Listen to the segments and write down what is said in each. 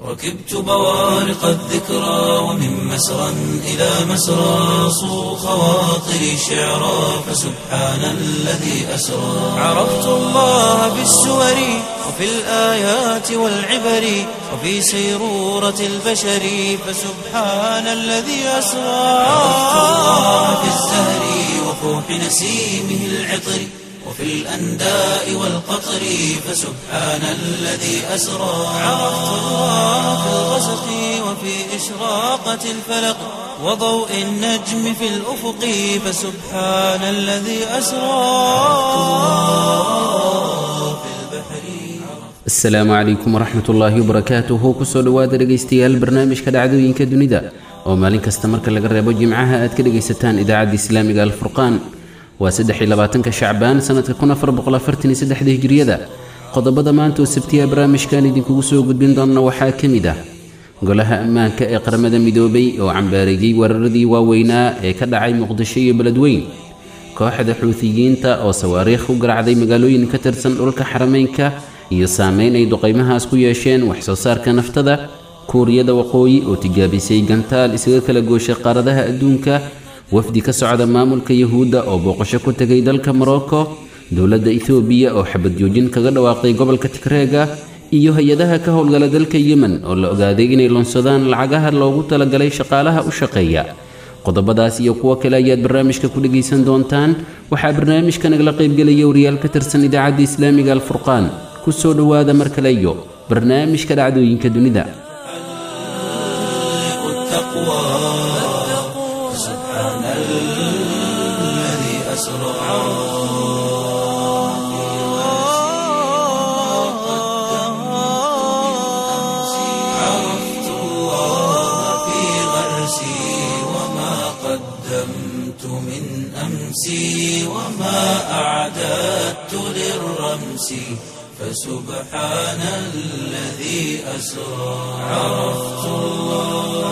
ركبت بوارق الذكرى ومن مسرى إلى مسرى صو خواطري شعرا فسبحان الذي أسرى عرفت الله بالسور وفي الآيات والعبر وفي سيرورة البشر فسبحان الذي أسرى عرفت الله بالزهر وفوح نسيمه العطر وفي الأنداء والقطر فسبحان الذي أسرى عرفت الله في الغسق وفي إشراقة الفلق وضوء النجم في الأفق فسبحان الذي أسرى في البحر asalaamu calaykum waraxmat ullaahi wabarakaatuhu kusoo dhowaada dhegaystayaal barnaamijka dhacdooyinka dunida oo maalin kasta marka laga reebo jimcaha aad ka dhegaysataan idaacadda islaamiga alfurqaan waa saddex iyo labaatanka shacbaan sanadka kun afar boqol afartan iyo saddexda hijriyada qodobada maanta oo sabtiya barnaamijkan idinkugu soo gudbin doona waxaa ka mid ah golaha ammaanka ee qaramada midoobay oo cambaareeyey weeraradii waaweynaa ee ka dhacay muqdisho iyo beledweyn kooxda xuutiyiinta oo sawaariikh u garacday magaalooyin ka tirsan dhulka xarameynka iyo saameyn ay duqaymahaas ku yeesheen wax soo saarka naftada kuuriyada waqooyi oo tijaabisay gantaal isaga kala gooshay qaaradaha adduunka wafdi ka socda maamulka yahuudda oo booqasho ku tegay dalka morocco dowladda ethoobiya oo xabad joojin kaga dhawaaqday gobolka tigreega iyo hay-adaha ka howlgala dalka yemen oo la ogaaday inay lonsadaan lacagaha loogu talagalay shaqaalaha u shaqeeya qodobadaas iyo kuwo kale ayaad barnaamijka ku dhegaysan doontaan waxaa barnaamijka nagala qaybgelaya wariyaal ka tirsan idaacadda islaamiga alfurqaan ku soo dhowaada mar kale iyo barnaamijka dhacdooyinka dunida التقوى سبحان الذي أسرى عرفت الله في غرسي وما قدمت من أمسي وما أعددت للرمس فسبحان الذي أسرى عرفت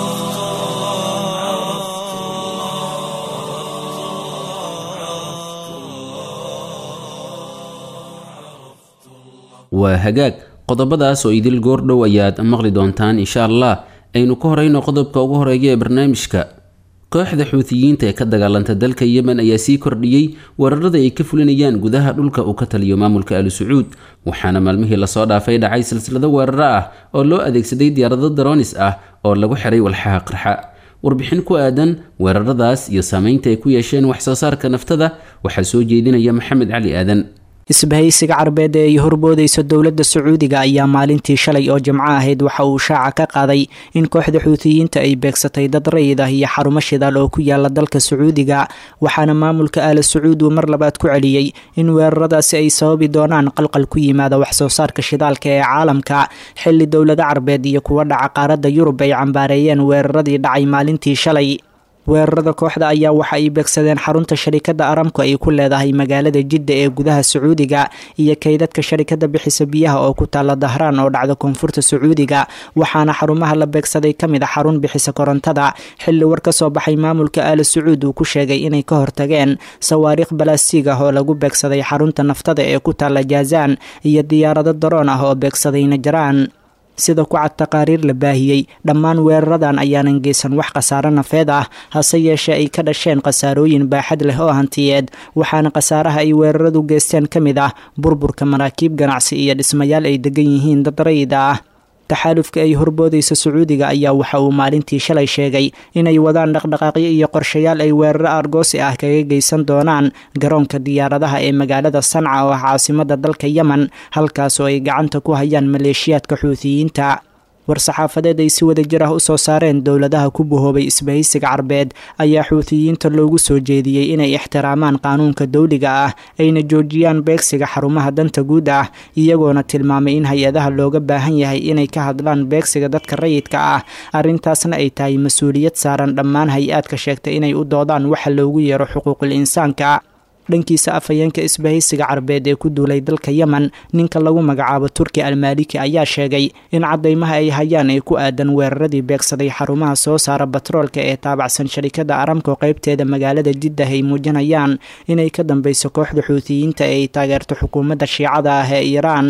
waa hagaag qodobadaas oo idil goordhow ayaad maqli doontaan insha allah aynu ka horeyno qodobka ugu horeeya ee barnaamijka kooxda xuutiyiinta ee ka dagaalanta dalka yemen ayaa sii kordhiyey weerarada ay ka fulinayaan gudaha dhulka uu ka taliyo maamulka ali sacuud waxaana maalmihii lasoo dhaafay dhacay silsilado weeraro ah oo loo adeegsaday diyaarado daroonis ah oo lagu xiray walxaha qarxa warbixin ku aadan weeraradaas iyo saameynta ay ku yeesheen wax soo saarka naftada waxaa soo jeedinaya maxamed cali aadan isbahaysiga carbeed ee ay horboodayso dowladda sacuudiga ayaa maalintii shalay oo jimco ahayd waxa uu shaaca ka qaaday in kooxda xuutiyiinta ay beegsatay dad rayid ah iyo xarumo shidaal oo ku yaala dalka sacuudiga waxaana maamulka aala sacuud uu mar labaad ku celiyey in weeraradaasi ay sababi doonaan qalqal ku yimaada wax soo saarka shidaalka ee caalamka xilli dowlada carbeed iyo kuwa dhaca qaaradda yurub ay cambaareeyeen weeraradii dhacay maalintii shalay weerarada kooxda ayaa waxa ay beegsadeen xarunta sharikada aramku ay ku leedahay magaalada jidda ee gudaha sacuudiga iyo kaydadka sharikada bixisa biyaha oo ku taala dahraan oo dhacda koonfurta sacuudiga waxaana xarumaha la beegsaday ka mid a xarun bixisa korontada xilli war ka soo baxay maamulka aala sacuud uu ku sheegay inay ka hortageen sawaariikh balastiig ah oo lagu beegsaday xarunta naftada ee ku taala jaazaan iyo diyaarado daroon ah oo beegsaday najaraan sida ku cad taqaariir la baahiyey dhammaan weeraradan ayaanan geysan wax khasaaro nafeed ah hase yeeshee ay ka dhasheen khasaarooyin baaxad leh oo hantiyeed waxaana khasaaraha ay weeraradu geysteen ka mid ah burburka maraakiib ganacsi iyo dhismayaal ay degan yihiin dad rayida ah taxaalufka ay horboodaysa sacuudiga ayaa waxa uu maalintii shalay sheegay inay wadaan dhaqdhaqaaqyo iyo qorshayaal ay weeraro argoosi ah kaga geysan doonaan garoonka diyaaradaha ee magaalada sanca oo ah caasimada dalka yemen halkaasoo ay gacanta ku hayaan maleeshiyaadka xuutiyiinta war-saxaafadeed ay si wada jir ah usoo saareen dowladaha ku buhoobay isbahaysiga carbeed ayaa xuutiyiinta loogu soo jeediyey inay ixtiraamaan qaanuunka dowliga ah ayna joojiyaan beegsiga xarumaha danta guud ah iyagoona tilmaamay in hay-adaha looga baahan yahay inay ka hadlaan beegsiga dadka rayidka ah arrintaasna ay tahay mas-uuliyad saaran dhammaan hay-aadka sheegtay inay u doodaan waxa loogu yeero xuquuqul insaanka dhankiisa afhayeenka isbahaysiga carbeed ee ku duulay dalka yemen ninka lagu magacaabo turki almaaliki ayaa sheegay in cadaymaha ay hayaan ay ku aadan weeraradii beegsaday xarumaha soo saara batroolka ee taabacsan sharikada aramko qeybteeda magaalada jiddah ay muujinayaan inay ka dambeyso kooxda xuutiyiinta ee ay taageerto xukuumadda shiicada ah ee iiraan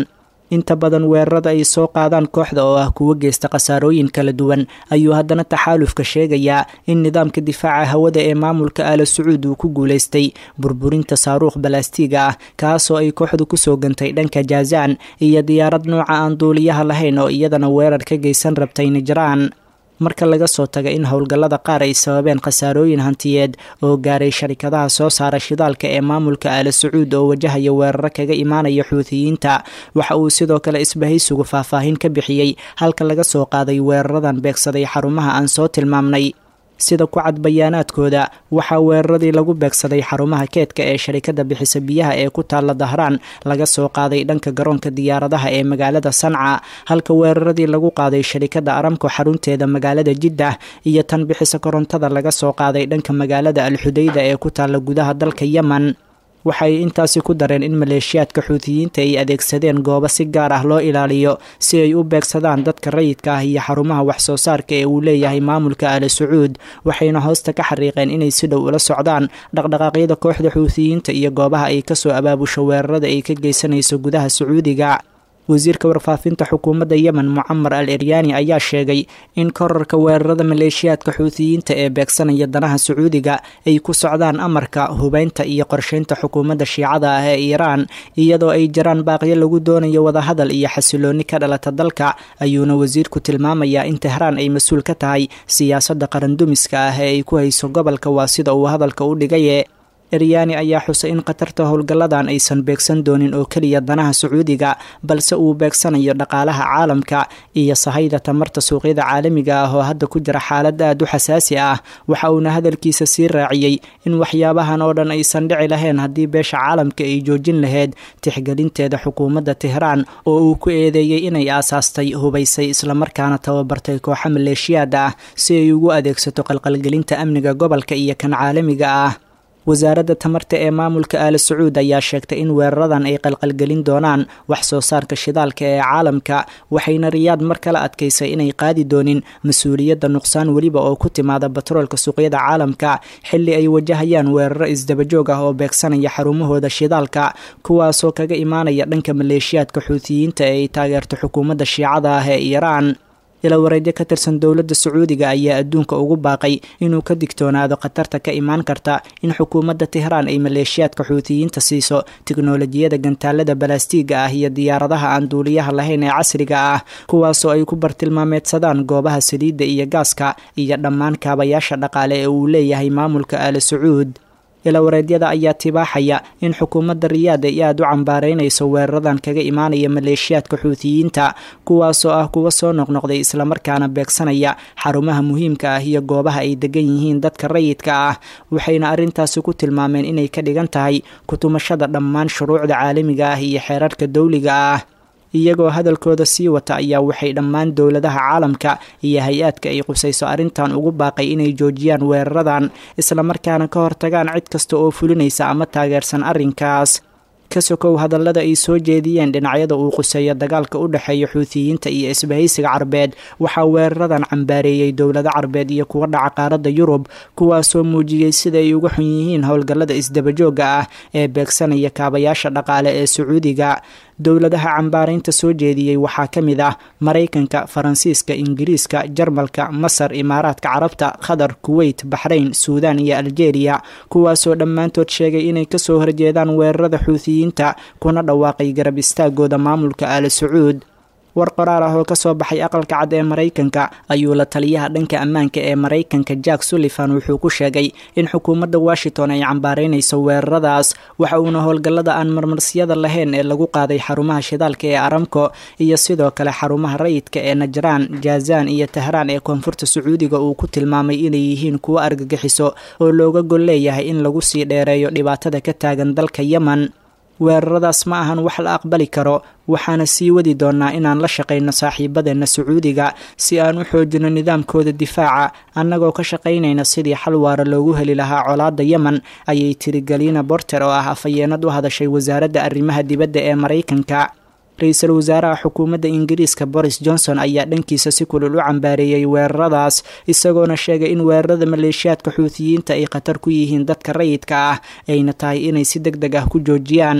inta badan weerarada ay soo qaadaan kooxda oo ah kuwo geysta khasaarooyin kala duwan ayuu haddana taxaalufka sheegayaa in nidaamka difaaca hawada ee maamulka aala sacuud uu ku guulaystay burburinta saaruukh balaastiga ah kaasoo ay kooxdu kusoo gantay dhanka jaazaan iyo diyaarad nooca aan duuliyaha lahayn oo iyadana weerar ka geysan rabtay nijraan marka laga soo taga in howlgallada qaar ay sababeen khasaarooyin hantiyeed oo gaaray sharikadaha soo saara shidaalka ee maamulka aala sacuud oo wajahaya weeraro kaga imaanaya xuutiyiinta waxa uu sidoo kale isbahaysigu faahfaahin ka bixiyey halka laga soo qaaday weeraradan beegsaday xarumaha aan soo tilmaamnay sida ku cad bayaanaadkooda waxaa weeraradii lagu beegsaday xarumaha keedka ee sharikada bixisa biyaha ee ku taalla dahraan laga soo qaaday dhanka garoonka diyaaradaha ee magaalada sanca halka weeraradii lagu qaaday sharikada aramko xarunteeda magaalada jiddah iyo tan bixisa korontada laga soo qaaday dhanka magaalada alxudayda ee ku taalla gudaha dalka yemen waxay intaasi ku dareen in maleeshiyaadka xuutiyiinta ay adeegsadeen goobo si gaar ah loo ilaaliyo si ay u beegsadaan dadka rayidka ah iyo xarumaha waxsoo saarka ee uu leeyahay maamulka aala sacuud waxayna hoosta ka xariiqeen inay si dhow ula socdaan dhaqdhaqaaqyada kooxda xuutiyiinta iyo goobaha ay kasoo abaabusho weerarada ay ka geysanayso gudaha sacuudiga wasiirka warfaafinta xukuumadda yemen mucamar al eryaani ayaa sheegay in korarka weerarada maleeshiyaadka xuutiyiinta ee beegsanaya danaha sacuudiga ay ku socdaan amarka hubeynta iyo qorsheynta xukuumadda shiicada ah ee iiraan iyadoo ay jiraan baaqyo lagu doonayo wadahadal iyo xasilooni ka dhalata dalka ayuuna wasiirku tilmaamayaa in tehraan ay mas-uul ka tahay siyaasadda qarandumiska ah ee ay ku hayso gobolka waa sida uu hadalka u dhigaye eryaani ayaa xusay in khatarta howlgalladan aysan beegsan doonin oo keliya danaha sacuudiga balse uu beegsanayo dhaqaalaha caalamka iyo sahayda tamarta suuqyada caalamiga ah oo hadda ku jira xaalad aad u xasaasi ah waxa uuna hadalkiisa sii raaciyey in waxyaabahan oo dhan aysan dhici lahayn haddii beesha caalamka ay joojin lahayd tixgelinteeda xukuumadda tehraan oo uu ku eedeeyey inay aasaastay hubaysay islamarkaana tababartay kooxo maleeshiyaad ah si ay ugu adeegsato qalqalgelinta amniga gobolka iyo kan caalamiga ah wasaaradda tamarta ee maamulka aala sacuud ayaa sheegtay in weeraradan ay qalqalgelin doonaan wax soo saarka shidaalka ee caalamka waxayna riyaad mar kale adkaysay inay qaadi doonin mas-uuliyadda nuqsaan weliba oo ku timaada batroolka suuqyada caalamka xilli ay wajahayaan weeraro isdabajoog ah oo beegsanaya xarumahooda shidaalka kuwaasoo kaga imaanaya dhanka maleeshiyaadka xuutiyiinta ee ay taageerto xukuumadda shiicada ah ee iiraan ila wareedyo ka tirsan dowladda sacuudiga ayaa adduunka ugu baaqay inuu ka digtoonaado khatarta ka imaan karta in xukuumadda tehraan ay maleeshiyaadka xuutiyiinta siiso tiknolojiyada gantaalada balaastiga ah iyo diyaaradaha aan duuliyaha lahayn ee casriga ah kuwaasoo ay ku bartilmaameedsadaan goobaha saliidda iyo gaaska iyo dhammaan kaabayaasha dhaqaale ee uu leeyahay maamulka aala sacuud ilawareedyada ayaa tibaaxaya in xukuumadda riyaad ay aada u cambaaraynayso weeraradan kaga imaanaya maleeshiyaadka xuutiyiinta kuwaasoo ah kuwa soo noqnoqday islamarkaana beegsanaya xarumaha muhiimka ah iyo goobaha ay degan yihiin dadka rayidka ah waxayna arrintaasi ku tilmaameen inay ka dhigan tahay kutumashada dhammaan shuruucda caalamiga ah iyo xeerarka dowliga ah iyagoo hadalkooda sii wata ayaa waxay dhammaan dowladaha caalamka iyo hay-aadka ay qusayso arrintan ugu baaqay inay joojiyaan weeraradan islamarkaana ka hortagaan cid kasta oo fulinaysa ama taageersan arrinkaas ka sokow hadallada ay soo jeediyeen dhinacyada uu quseeyo dagaalka u dhexeeya xuutiyiinta iyo isbahaysiga carbeed waxaa weeraradan cambaareeyey dowlado carbeed iyo kuwa dhaca qaaradda yurub kuwaasoo muujiyey sida ay uga xun yihiin howlgallada isdabajooga ah ee beegsanaya kaabayaasha dhaqaale ee sacuudiga dowladaha cambaaraynta soo jeediyey waxaa ka mid ah maraykanka faransiiska ingiriiska jarmalka masar imaaraadka carabta qatar kuweyt baxrayn suudaan iyo aljeeriya kuwaasoo dhammaantood sheegay inay kasoo horjeedaan weerarada xuutiyiinta kuna dhawaaqay garab istaagooda maamulka aala sacuud war qoraal ah oo kasoo baxay aqalka cad ee maraykanka ayuu la taliyaha dhanka ammaanka ee maraykanka jack sullivan wuxuu ku sheegay in xukuumadda washington ay cambaaraynayso weeraradaas waxa uuna howlgallada aan marmarsiyada lahayn ee lagu qaaday xarumaha shidaalka ee aramco iyo sidoo kale xarumaha rayidka ee najraan jaazaan iyo tahraan ee koonfurta sacuudiga uu ku tilmaamay inay yihiin kuwo argagixiso oo looga gol leeyahay in lagu sii dheereeyo dhibaatada ka taagan dalka yemen weeraradaas ma ahan wax la aqbali karo waxaana sii wadi doonaa inaan la shaqayno saaxiibadeenna sacuudiga si aan u xoojino nidaamkooda difaaca annagoo ka shaqaynayna sidii xal waara loogu heli lahaa colaadda yemen ayay tiri galina borter oo ah afhayeenad u hadashay wasaaradda arrimaha dibadda ee maraykanka ra-iisul wasaaraha xukuumadda ingiriiska boris johnson ayaa dhankiisa si kulul u cambaareeyey weeraradaas isagoona sheegay in weerarada maleeshiyaadka xuutiyiinta ay khatar ku yihiin dadka rayidka ah ayna tahay inay si deg deg ah ku joojiyaan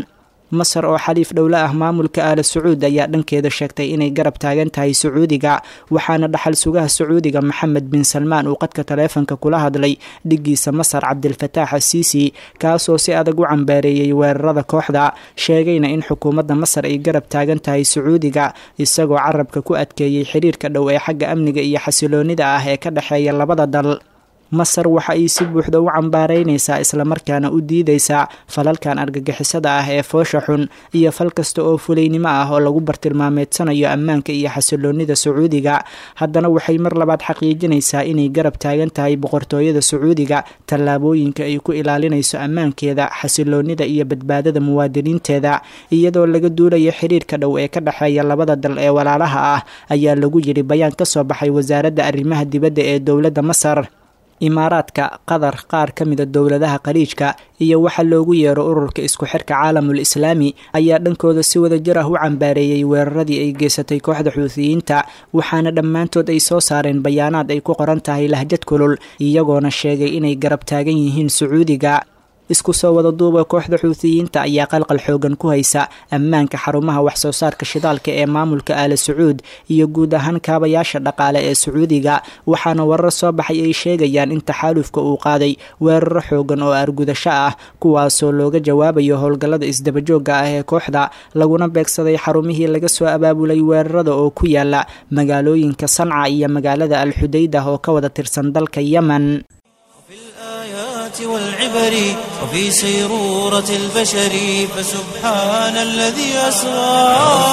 masar oo xaliif dhowle ah maamulka aala sacuud ayaa dhankeeda sheegtay inay garab taagan tahay sacuudiga waxaana dhaxal sugaha sacuudiga maxamed bin salmaan uu qadka taleefonka kula hadlay dhigiisa masar cabdilfataax asiisi kaasoo si adag u cambaareeyey weerarada kooxda sheegayna in xukuumadda masar ay garab taagan tahay sacuudiga isagoo carabka ku adkeeyey xiriirka dhow ee xagga amniga iyo xasiloonida ah ee ka dhexeeya labada dal masar waxa ay si buuxda u cambaareynaysaa islamarkaana u diidaysaa falalkan argagixisada ah ee foosha xun iyo fal kasta oo fulaynimo ah oo lagu bartilmaameedsanayo ammaanka iyo xasiloonida sacuudiga haddana waxay mar labaad xaqiijinaysaa inay garab taagan tahay boqortooyada sacuudiga tallaabooyinka ay ku ilaalinayso ammaankeeda xasiloonida iyo badbaadada muwaadiniinteeda iyadoo laga duulayo xiriirka dhow ee ka dhexeeya labada dal ee walaalaha ah ayaa lagu yidhi bayaan ka soo baxay wasaaradda arrimaha dibadda ee dowladda masar imaaraadka qatar qaar ka mida dowladaha khaliijka iyo waxa loogu yeero ururka isku xirka caalamul islaami ayaa dhankooda si wada jir ah u cambaareeyey weeraradii ay geysatay kooxda xuutiyiinta waxaana dhammaantood ay soo saareen bayaanaad ay ku qoran tahay lahjad kulul iyagoona sheegay inay garab taagan yihiin sacuudiga isku soo wada duuba kooxda xuutiyiinta ayaa qalqal xoogan ku haysa ammaanka xarumaha waxsoo saarka shidaalka ee maamulka aala sacuud iyo guud ahaan kaabayaasha dhaqaale ee sacuudiga waxaana warar soo baxay ay sheegayaan in taxaalufka uu qaaday weeraro xoogan oo argudasho ah kuwaasoo looga jawaabayo howlgallada isdabajooga ah ee kooxda laguna beegsaday xarumihii laga soo abaabulay weerarada oo ku yaala magaalooyinka sanca iyo magaalada alxudaydah oo ka wada tirsan dalka yemen والعبر وفي سيرورة البشر فسبحان الذي أسرى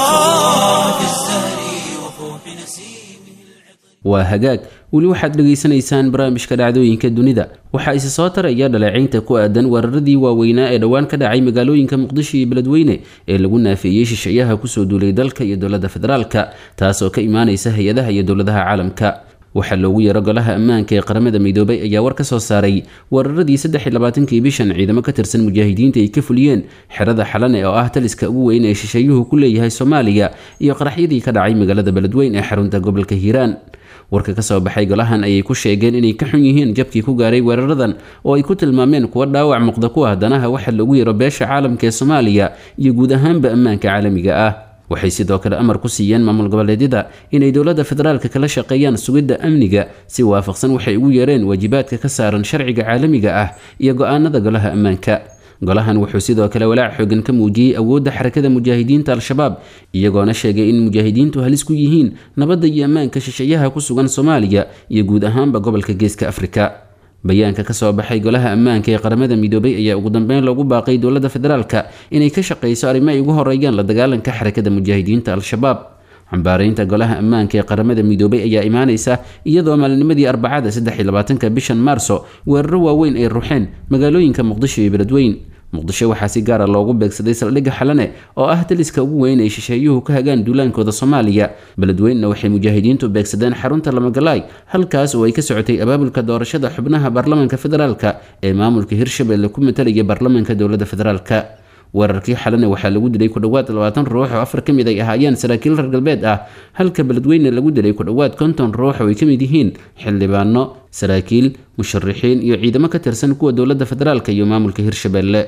في الزهر وفوح نسيمه waa hagaag weli waxaad dhegaysanaysaan barnaamijka dhacdooyinka dunida waxaa isi soo taraya dhaleecaynta ku aadan weeraradii waaweynaa ee dhowaan ka dhacay magaalooyinka muqdisho iyo beledweyne ee lagu naafeeyey shisheeyaha kusoo duulay dalka iyo dowladda federaalka taasoo ka imaanaysa hay-adaha iyo dowladaha caalamka waxaa loogu yeero golaha ammaanka ee qaramada midoobay ayaa war ka soo saaray weeraradii saddexiy labaatankii bishan ciidamo ka tirsan mujaahidiinta ay ka fuliyeen xerada xalane oo ah taliska ugu weyn ee shisheeyuhu ku leeyahay soomaaliya iyo qaraxyadii ka dhacay magaalada beledweyn ee xarunta gobolka hiiraan warka ka soo baxay golahan ayay ku sheegeen inay ka xun yihiin jabkii ku gaaray weeraradan oo ay ku tilmaameen kuwa dhaawac muuqda ku ah danaha waxa loogu yeero beesha caalamka ee soomaaliya iyo guud ahaanba ammaanka caalamiga ah waxay sidoo kale amar ku siiyeen maamul goboleedyada inay dowladda federaalka kala shaqeeyaan sugidda amniga si waafaqsan waxay ugu yeereen waajibaadka ka saaran sharciga caalamiga ah iyo go-aanada golaha ammaanka golahan wuxuu sidoo kale walaac xoogan ka muujiyey awoodda xarakada mujaahidiinta al-shabaab iyagoona sheegay in mujaahidiintu halis ku yihiin nabadda iyo ammaanka shisheeyaha ku sugan soomaaliya iyo guud ahaanba gobolka geeska afrika bayaanka ka soo baxay golaha ammaanka ee qaramada midoobay ayaa ugu dambeyn loogu baaqay dowladda federaalka inay ka shaqayso arrimo ay ugu horeeyaan la dagaalanka xarakada mujaahidiinta al-shabaab cambaaraynta golaha ammaanka ee qaramada midoobay ayaa imaanaysa iyadoo maalinimadii arbacada saddex iyo labaatanka bishan maarso weeraro waaweyn ay ruxeen magaalooyinka muqdisho iyo beledweyn muqdisho waxaa si gaara loogu beegsaday saldhigga xalane oo ah taliska ugu weyn ay shisheeyuhu ka hagaan duulaankooda soomaaliya beledweynna waxay mujaahidiintu beegsadeen xarunta lamagalaay halkaas oo ay ka socotay abaabulka doorashada xubnaha baarlamaanka federaalka ee maamulka hirshabelle ku matalaya baarlamaanka dowladda federaalka weerarkii xalane waxaa lagu dilay ku dhowaad labaatan ruux oo afar ka mid ay ahaayeen saraakiil reer galbeed ah halka beledweyne lagu dilay ku dhowaad konton ruux oo ay ka mid yihiin xildhibaano saraakiil musharixiin iyo ciidamo ka tirsan kuwa dowladda federaalka iyo maamulka hirshabelle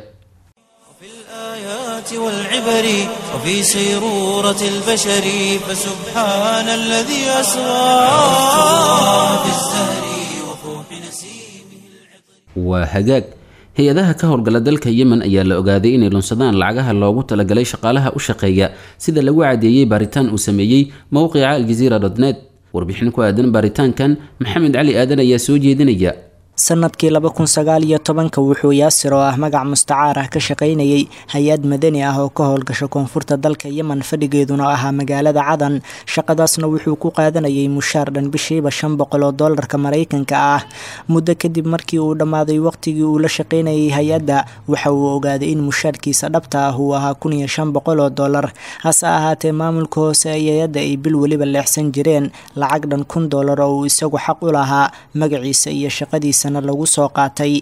والعبر وفي سيرورة البشر فسبحان الذي أسرى في الزهر وفوح نسيمه waa hagaag hay-adaha ka howlgala dalka yemen ayaa la ogaaday inay lunsadaan lacagaha loogu talagalay shaqaalaha u shaqeeya sida lagu cadeeyey baaritaan uu sameeyey mowqica aljaziira dotnet warbixin ku aadan baaritaankan maxamed cali aadan ayaa soo jeedinaya sanadkii laba kun sagaal iyo tobanka wuxuu yaasir oo ah magac mustacaar ah ka shaqaynayay hay-ad madani ah oo ka howlgasha koonfurta dalka yemen fadhigeeduna ahaa magaalada cadan shaqadaasna wuxuu ku qaadanayay mushaar dhan bishiiba shan boqol oo doolarka maraykanka ah muddo kadib markii uu dhammaaday waqtigii uu la shaqaynayay hay-adda waxa uu ogaaday in mushaarkiisa dhabta ah uu ahaa kun iyo shan boqol oo doolar hase ahaatee maamulka hoose ee hay-adda ay bil weliba leexsan jireen lacag dhan kun doolar oo uu isagu xaq u lahaa magaciisa iyo shaqadiisa lagu soo qaatay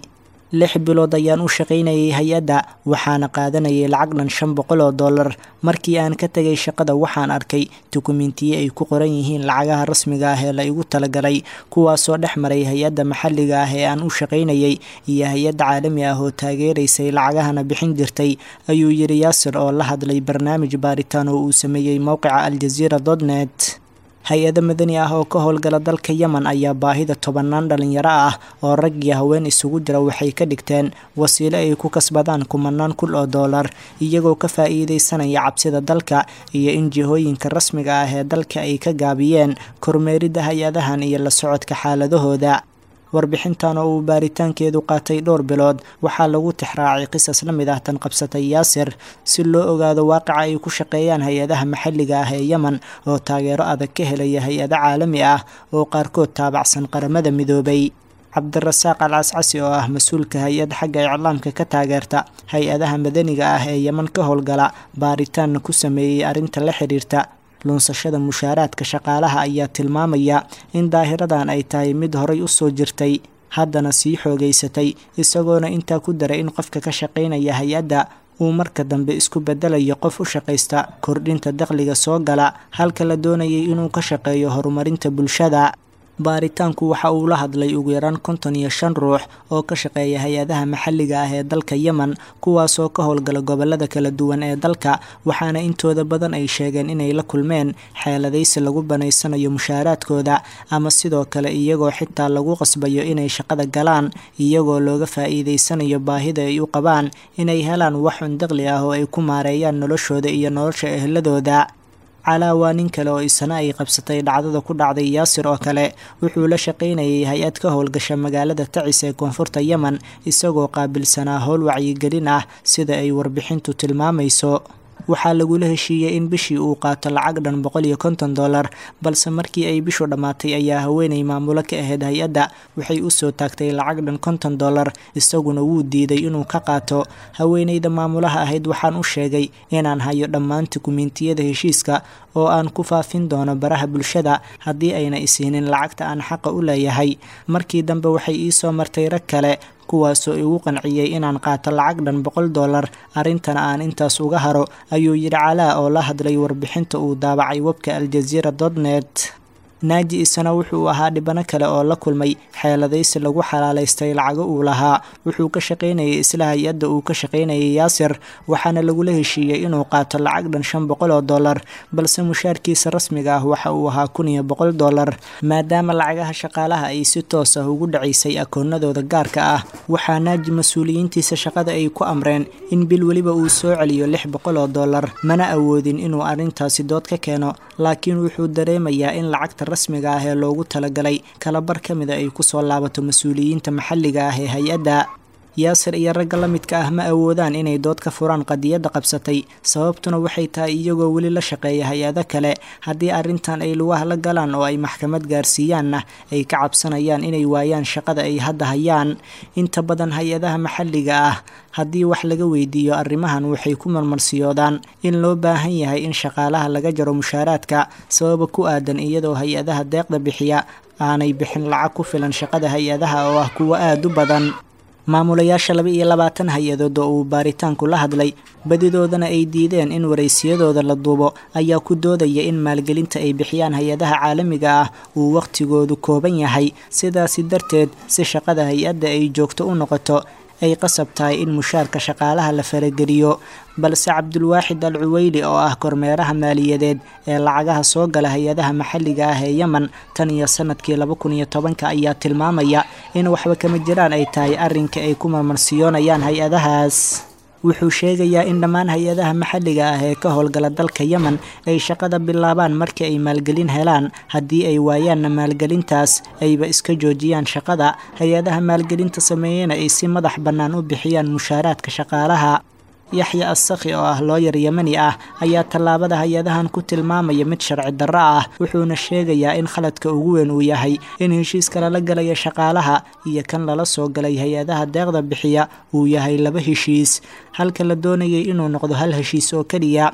lix bilood ayaan u shaqaynayay hay-adda waxaana qaadanayay lacag dhan shan boqol oo dollar markii aan ka tegay shaqada waxaan arkay dukumentiye ay ku qoran yihiin lacagaha rasmiga ah ee la igu talagalay kuwaasoo dhex maray hay-adda maxalliga ah ee aan u shaqaynayay iyo hay-adda caalami ah oo taageeraysay lacagahana bixin jirtay ayuu yidhi yaasir oo la hadlay barnaamij baaritaan oo uu sameeyey mowqica aljaziira dotnet hay-ado madani ah oo ka howlgala dalka yemen ayaa baahida tobanaan dhalinyaro ah oo rag iyo haween isugu jira waxay ka dhigteen wasiilo ay ku kasbadaan kumanaan kun oo dollar iyagoo ka faa-iideysanaya cabsida dalka iyo in jihooyinka rasmiga ah ee dalka ay ka gaabiyeen kormeeridda hay-adahan iyo la socodka xaaladahooda warbixintan oo uu baaritaankeedu qaatay dhowr bilood waxaa lagu tixraacay qisas la mid ah tan qabsatay yaasir si loo ogaado waaqica ay ku shaqeeyaan hay-adaha maxalliga ah ee yemen oo taageero adag ka helaya hay-ado caalami ah oo qaarkood taabacsan qaramada midoobay cabdirasaaq al cascasi oo ah mas-uulka hay-ad xagga iclaamka ka taageerta hay-adaha madaniga ah ee yemen ka howlgala baaritaanna ku sameeyey arrinta la xiriirta luunsashada mushaaraadka shaqaalaha ayaa tilmaamaya in daahiradan ay tahay mid horay u soo jirtay haddana sii xoogaysatay isagoona intaa ku daray in qofka ka shaqaynaya hay-adda uu marka dambe isku bedelayo qof u shaqaysta kordhinta dakhliga soo gala halka la doonayay inuu ka shaqeeyo horumarinta bulshada baaritaanku waxa uu la hadlay ugu yaraan konton iyo shan ruux oo ka shaqeeya hay-adaha maxalliga ah ee dalka yemen kuwaasoo ka howlgala gobolada kala duwan ee dalka waxaana intooda badan ay sheegeen inay la kulmeen xeeladaysi lagu banaysanayo mushaaraadkooda ama sidoo kale iyagoo xitaa lagu qasbayo inay shaqada galaan iyagoo looga faa-iideysanayo baahida ay u qabaan inay helaan wax un daqli ah oo ay ku maareeyaan noloshooda iyo nolosha ehladooda calaa waa nin kale oo isana ay qabsatay dhacdada ku dhacday yaasir oo kale wuxuu la shaqaynayay hay-ad ka howlgasha magaalada tacis ee koonfurta yemen isagoo qaabilsanaa howl wacyigelin ah sida ay warbixintu tilmaamayso waxaa lagula heshiiyey in bishii uu qaato lacag dhan boqol iyo konton dollar balse markii ay bishu dhammaatay ayaa haweenay maamulo ka ahayd hay-adda waxay usoo taagtay lacag dhan konton dollar isaguna wuu diiday inuu ka qaato haweenayda maamulaha ahayd waxaan u sheegay inaan hayo dhammaan dukumentiyada heshiiska oo aan ku faafin doono baraha bulshada haddii ayna isiinin lacagta aan xaqa u leeyahay markii dambe waxay iisoo martay rag kale kuwaasoo igu qanciyey inaan qaato lacag dhan boqol dollar arrintana aan intaas uga haro ayuu yidhi calaa oo la hadlay warbixinta uu daabacay webka aljaziira dotnet naaji isana wuxuu ahaa dhibano kale oo la kulmay xeeladaysi lagu xalaalaystay lacago uu lahaa wuxuu ka shaqaynayay isla hay-adda uu ka shaqaynayay yaasir waxaana lagula heshiiyey inuu qaato lacag dhan shan boqol oo dollar balse mushaarkiisa rasmiga ah waxa uu ahaa kun iyo boqol dollar maadaama lacagaha shaqaalaha ay si toos ah ugu dhacaysay akoonadooda gaarka ah waxaa naaji mas-uuliyiintiisa shaqada ay ku amreen in bil weliba uu soo celiyo lix boqol oo dollar mana awoodin inuu arrintaasi dood ka keeno laakiin wuxuu dareemayaa in lacagta rasmiga ah ee loogu talagalay kalabar ka mida ay kusoo laabato mas-uuliyiinta maxalliga ah ee hay-adda yaasir iyo ragga la midka ah ma awoodaan inay dood ka furaan qadiyadda qabsatay sababtuna waxay tahay iyagoo weli la shaqeeya hay-ado kale haddii arrintan ay lugaha la galaan oo ay maxkamad gaarsiiyaanna ay ka cabsanayaan inay waayaan shaqada ay hadda hayaan inta badan hay-adaha maxalliga ah haddii wax laga weydiiyo arrimahan waxay ku marmarsiyoodaan in loo baahan yahay in shaqaalaha laga jaro mushaaraadka sababa ku aadan iyadoo hay-adaha deeqda bixiya aanay bixin lacag ku filan shaqada hay-adaha oo ah kuwo aada u badan maamulayaasha laba iyo labaatan hay-adood oo uu baaritaanku la hadlay badidoodana ay diideen in waraysiyadooda la duubo ayaa ku doodaya in maalgelinta ay bixiyaan hay-adaha caalamiga ah uu wakhtigoodu kooban yahay sidaasi darteed si shaqada hay-adda ay joogto u noqoto ay qasab tahay in mushaarka shaqaalaha la farageliyo balse cabdulwaaxid al cuweyli oo ah kormeeraha maaliyadeed ee lacagaha soo gala hay-adaha maxalliga ah ee yemen tan iyo sanadkii laba kun iyo tobanka ayaa tilmaamaya in waxba kama jiraan ay tahay arrinka ay ku marmarsiyoonayaan hay-adahaas wuxuu sheegayaa in dhammaan hay-adaha maxalliga ah ee ka howlgala dalka yemen ay shaqada bilaabaan markii ay maalgelin helaan haddii ay waayaanna maalgelintaas ayba iska joojiyaan shaqada hay-adaha maalgelinta sameeyena ay si madax bannaan u bixiyaan mushaaraadka shaqaalaha yaxya assakhi oo ah looyar yemani ah ayaa tallaabada hay-adahan ku tilmaamaya mid sharci darro ah wuxuuna sheegayaa in khaladka ugu weyn uu yahay in heshiiska lala galaya shaqaalaha iyo kan lala soo galay hay-adaha deeqda bixiya uu yahay laba heshiis halka la doonayay inuu noqdo hal heshiis oo keliya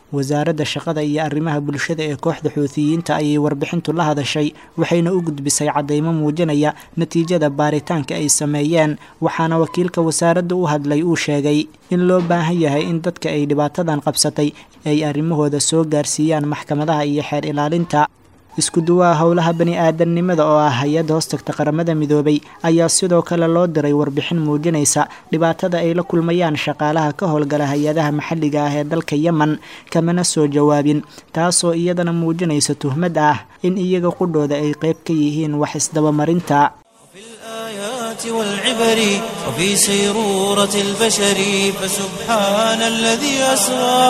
wasaaradda shaqada iyo arrimaha bulshada ee kooxda xuutiyiinta ayay warbixintu la hadashay waxayna u gudbisay caddaymo muujinaya natiijada baaritaanka ay sameeyeen waxaana wakiilka wasaaradda u hadlay uu sheegay in loo baahan yahay in dadka ay dhibaatadan qabsatay ay arrimahooda soo gaarsiiyaan maxkamadaha iyo xeer ilaalinta isku duwaha howlaha bani aadamnimada oo ah hay-adda hoostagta qaramada midoobay ayaa sidoo kale loo diray warbixin muujinaysa dhibaatada ay la kulmayaan shaqaalaha ka howlgala hay-adaha maxalliga ah ee dalka yemen kamana soo jawaabin taasoo iyadana muujinaysa tuhmad ah in iyaga qudhooda ay qayb ka yihiin wax isdabamarinta والعبر وفي سيرورة البشر فسبحان الذي أسرى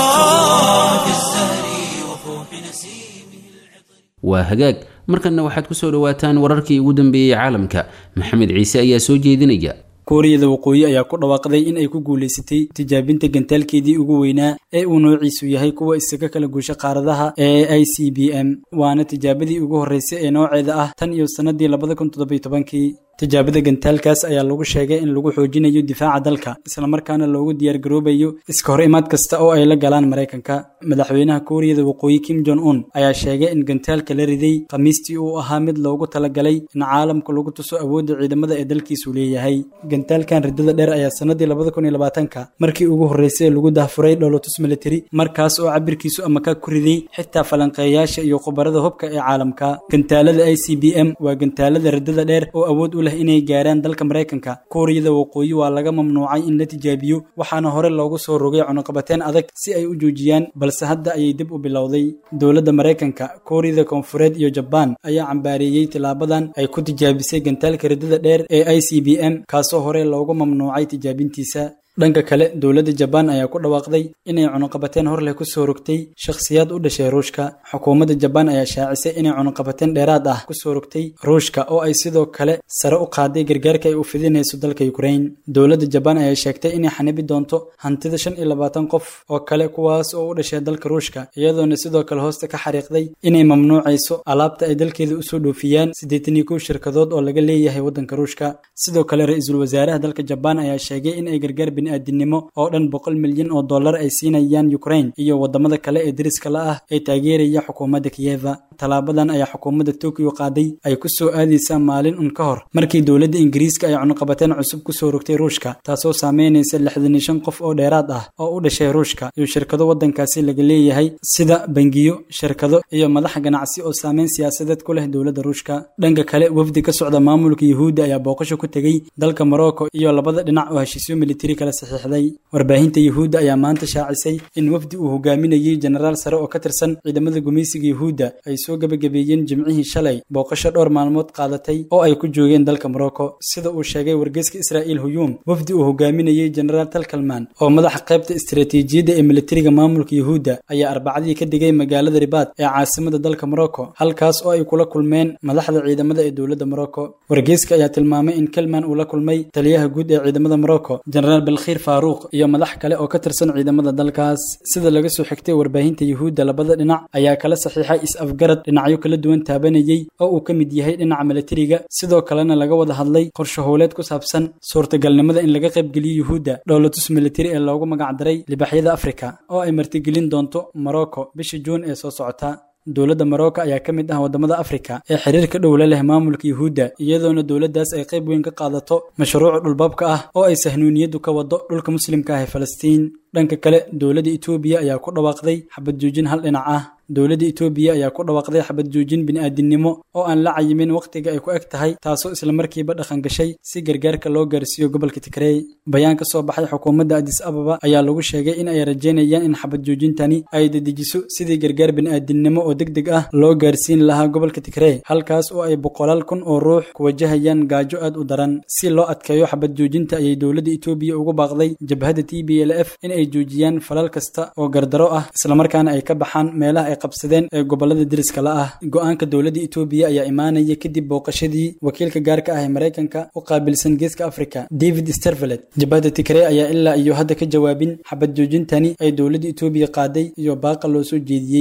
في الزهر وفوح نسيمه waa hagaag markanna waxaad ku soo dhowaataan wararkii ugu dambeeyey caalamka maxamed ciise ayaa soo jeedinaya kuuriyada waqooyi ayaa ku dhawaaqday in ay ku guulaysatay tijaabinta gantaalkeedii ugu weynaa ee uu noociisu yahay kuwa isaga kala guusha qaaradaha ee i c b m waana tijaabadii ugu horreysay ee nooceeda ah tan iyo sannadii labada kun toddobiyo tobankii tijaabada gantaalkaas ayaa lagu sheegay in lagu xoojinayo difaaca dalka islamarkaana loogu diyaargaroobayo iska hor imaad kasta oo ay la galaan maraykanka madaxweynaha kuuriyada waqooyi kim jon un ayaa sheegay in gantaalka la riday khamiistii uu ahaa mid loogu talagalay in caalamka lagu tuso awoodda ciidamada ee dalkiisu leeyahay gantaalkan riddada dheer ayaa sannadii labada kun iyo labaatanka markii ugu horreysay lagu dahfuray dholotus military markaas oo cabirkiisu amaka ku riday xitaa falanqeeyaasha iyo khubarada hubka ee caalamka gantaalada i c b m waa gantaalada riddada dheer oo awood u leh inay gaaraan dalka maraykanka kuuriyada waqooyi waa laga mamnuucay in la tijaabiyo waxaana hore loogu soo rogay cunuqabateen adag si ay u joojiyaan balse hadda ayay dib u bilowday dowladda maraykanka kuuriyada koonfureed iyo jabaan ayaa cambaareeyey tilaabadan ay ku tijaabisay gantaalka riddada dheer ee i c b m kaasoo hore loogu mamnuucay tijaabintiisa dhanka kale dowladda jabaan ayaa ku dhawaaqday inay cunuqabateen hor leh ku soo rogtay shakhsiyaad u dhashay ruushka xukuumadda jabaan ayaa shaacisay inay cunuqabateen dheeraad ah ku soo rogtay ruushka oo ay sidoo kale sare u qaaday gargaarka ay u fidinayso dalka ukrain dowladda jabaan ayaa sheegtay inay xanibi doonto hantida shan iyo labaatan qof oo kale kuwaas oo u dhashay dalka ruushka iyadoona sidoo kale hoosta ka xariiqday inay mamnuucayso alaabta ay dalkeeda usoo dhoofiyaan siddeetan iyo kow shirkadood oo laga leeyahay waddanka ruushka sidoo kale ra-iisul wasaaraha dalka jabaan ayaa sheegay in ay gargaar bini'aadinimo oo dhan boqol milyan oo dollar ay siinayaan ukrain iyo wadamada kale ee deriska la ah ee taageeraya xukuumadda kiyeva tallaabadan ayaa xukuumadda tokyo qaaday ay ku soo aadaysaa maalin un ka hor markii dowladda ingiriiska ay cunuqabateen cusub ku soo rogtay ruushka taasoo saameynaysa lixdan iyo shan qof oo dheeraad ah oo u dhashay ruushka iyo shirkado waddankaasi laga leeyahay sida bangiyo shirkado iyo madax ganacsi oo saameyn siyaasadeed ku leh dowladda ruushka dhanka kale wafdi ka socda maamulka yuhuudda ayaa booqasho ku tegey dalka morocco iyo labada dhinac oo heshiisyo militari kala saxiixday warbaahinta yuhuudda ayaa maanta shaacisay in wafdi uu hogaaminayey jenaraal sare oo ka tirsan ciidamada gumaysiga yuhuudda ay soo gebagabeeyeen jimcihii shalay booqasho dhowr maalmood qaadatay oo ay ku joogeen dalka morocco sida uu sheegay wargeyska israa'iil huyuum wafdi uu hogaaminayey jenaraal talkalman oo madaxa qaybta istiraatiijiyadda ee militariga maamulka yuhuudda ayaa arbacadii ka digay magaalada ribaad ee caasimada dalka morocco halkaas oo ay kula kulmeen madaxda ciidamada ee dowladda morocco wargeyska ayaa tilmaamay in kelman uu la kulmay taliyaha guud ee ciidamada morocco jenaraal balkhiir faaruuq iyo madax kale oo ka tirsan ciidamada dalkaas sida laga soo xigtay warbaahinta yuhuudda labada dhinac ayaa kala saxiixay is-afgarad dhinacyo kala duwan taabanayey oo uu ka mid yahay dhinaca militariga sidoo kalena laga wada hadlay qorshe howleed ku saabsan suurtagalnimada in laga qaybgeliyo yuhuudda dhowlatus militari ee loogu magacdaray libaxyada afrika oo ay martigelin doonto morocco bisha juun ee soo socota dowladda morocco ayaa ka mid ah waddamada afrika ee xiriirka dhow la leh maamulka yuhuudda iyadoona dowladdaas ay qayb weyn ka qaadato mashruuca dhulbaabka ah oo ay sahnuuniyaddu ka wado dhulka muslimka ah ee falastiin dhanka kale dowladda etoobiya ayaa ku dhawaaqday xabad joojin hal dhinac ah dowladda etoobiya ayaa ku dhawaaqday xabad joojin bini'aadinimo oo aan la cayimin wakhtiga ay ku eg tahay taasoo islamarkiiba dhaqan gashay si gargaarka loo gaarsiiyo gobolka tigrey bayaan ka soo baxay xukuumadda adis ababa ayaa lagu sheegay in ay rajaynayaan in xabad joojintani ay dedejiso sidii gargaar bini'aadinimo oo deg deg ah loo gaarsiin lahaa gobolka tigrey halkaas oo ay boqolaal kun oo ruux ku wajahayaan gaajo aad u daran si loo adkeeyo xabad joojinta ayay dowladda etoobiya ugu baaqday jabhadda t b l f in ay joojiyaan falal kasta oo gardaro ah islamarkaana ay ka baxaan meelaha ay qabsadeen ee gobolada deriska la ah go-aanka dowladda etoobiya ayaa imaanaya kadib booqashadii wakiilka gaarka ah ee maraykanka u qaabilsan geeska africa david stervelet jabhadda tigrey ayaa ilaa iyo hadda ka jawaabin xabad joojintani ay dowladda etoobiya qaaday iyo baaqa loo soo jeediyey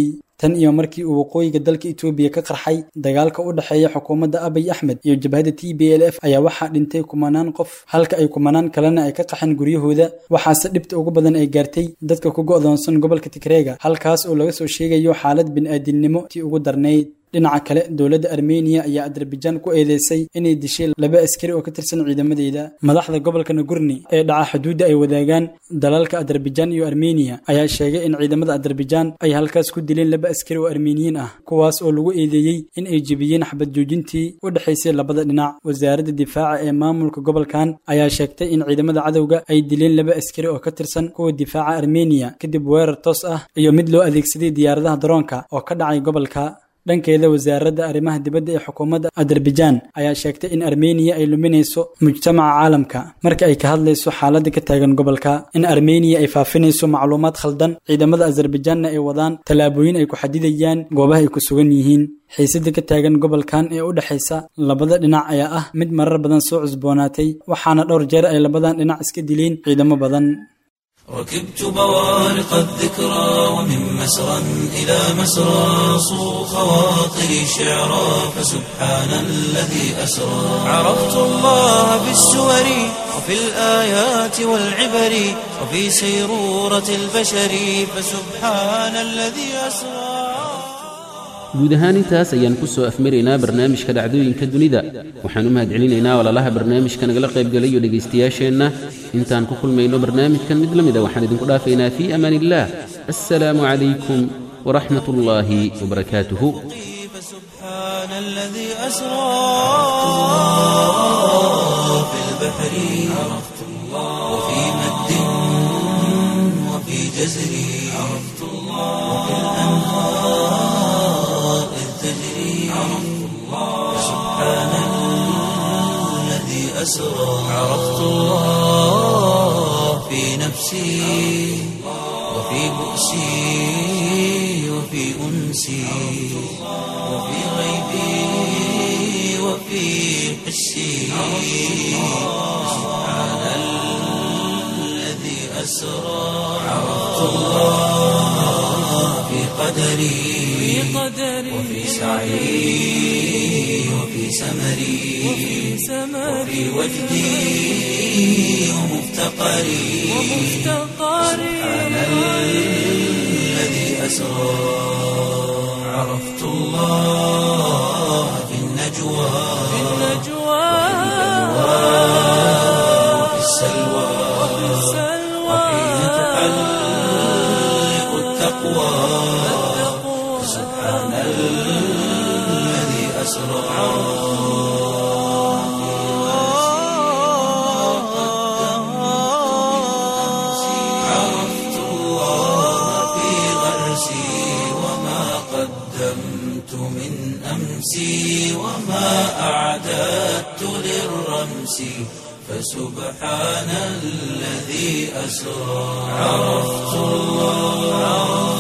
tan iyo markii uu waqooyiga dalka etoobiya ka qarxay dagaalka u dhexeeya xukuumadda abiy axmed iyo jabhadda t b l f ayaa waxaa dhintay kumanaan qof halka ay kumanaan kalena ay ka qaxeen guryahooda waxaase dhibta ugu badan ay gaartay dadka ku go'doonsan gobolka tigreega halkaas oo laga soo sheegayo xaalad bini'aadinimo tii ugu darnayd dhinaca kale dowladda armeniya ayaa adarbajan ku eedeysay inay dishay laba askari oo ka tirsan ciidamadeeda madaxda gobolka nagurni ee dhaca xuduudda ay wadaagaan dalalka adarbajan iyo armeniya ayaa sheegay in ciidamada adarbajan ay halkaas ku dileen laba askari oo armeniyiin ah kuwaas oo lagu eedeeyey in ay jebiyeen xabad joojintii u dhexaysay labada dhinac wasaaradda difaaca ee maamulka gobolkan ayaa sheegtay in ciidamada cadowga ay dileen laba askari oo ka tirsan kuwa difaaca armeniya kadib weerar toos ah iyo mid loo adeegsaday diyaaradaha daroonka oo ka dhacay gobolka dhankeeda wasaaradda arrimaha dibadda ee xukuumadda adarbajan ayaa sheegtay in armeniya ay luminayso mujtamaca caalamka marka ay ka hadlayso xaaladda ka taagan gobolka in armeniya ay faafinayso macluumaad khaldan ciidamada azerbajanna ay wadaan tallaabooyin ay ku xadidayaan goobaha ay ku sugan yihiin xiisada ka taagan gobolkan ee u dhexaysa labada dhinac ayaa ah mid marar badan soo cusboonaatay waxaana dhowr jeer ay labadan dhinac iska dileen ciidamo badan ركبت بوارق الذكرى ومن مسرى إلى مسرى صو خواطري شعرا فسبحان الذي أسرى عرفت الله بالسور وفي الآيات والعبر وفي سيرورة البشر فسبحان الذي أسرى guud ahaan intaas ayaan ku soo afmaraynaa barnaamijka dhacdooyinka dunida waxaan u mahadcelinaynaa walaalaha barnaamijka nagala qaybgalayo dhegaystayaasheenna intaan ku kulmayno barnaamijkan mid la mida waxaan idinku dhaafaynaa fii amaan illaah assalaamu calaykum waraxmat ullaahi wabarakaatuhu فسبحان الذي أسرى في البحر عرفت الله وفي مد وفي جزر عرفت الله وفي الأنهار إذ تجري عرفت الله سبحان الذي أسرى عرفت الله في نفسي وفي بؤسي وفي أنسي وفي غيبي وفي حسي سبحان الذي أسرى عرفت الله في قدري وفي سعي وفي سمري وفي وجدي ومفتقري سبحان الذي أسرى عرفت الله في النجوى وفي السلوى وحين تحلق التقوى سبحان الذي أسرى عرفت الله في غرسي وما قدمت من أمسي وما أعددت للرمس فسبحان الذي أسرى عرفت الله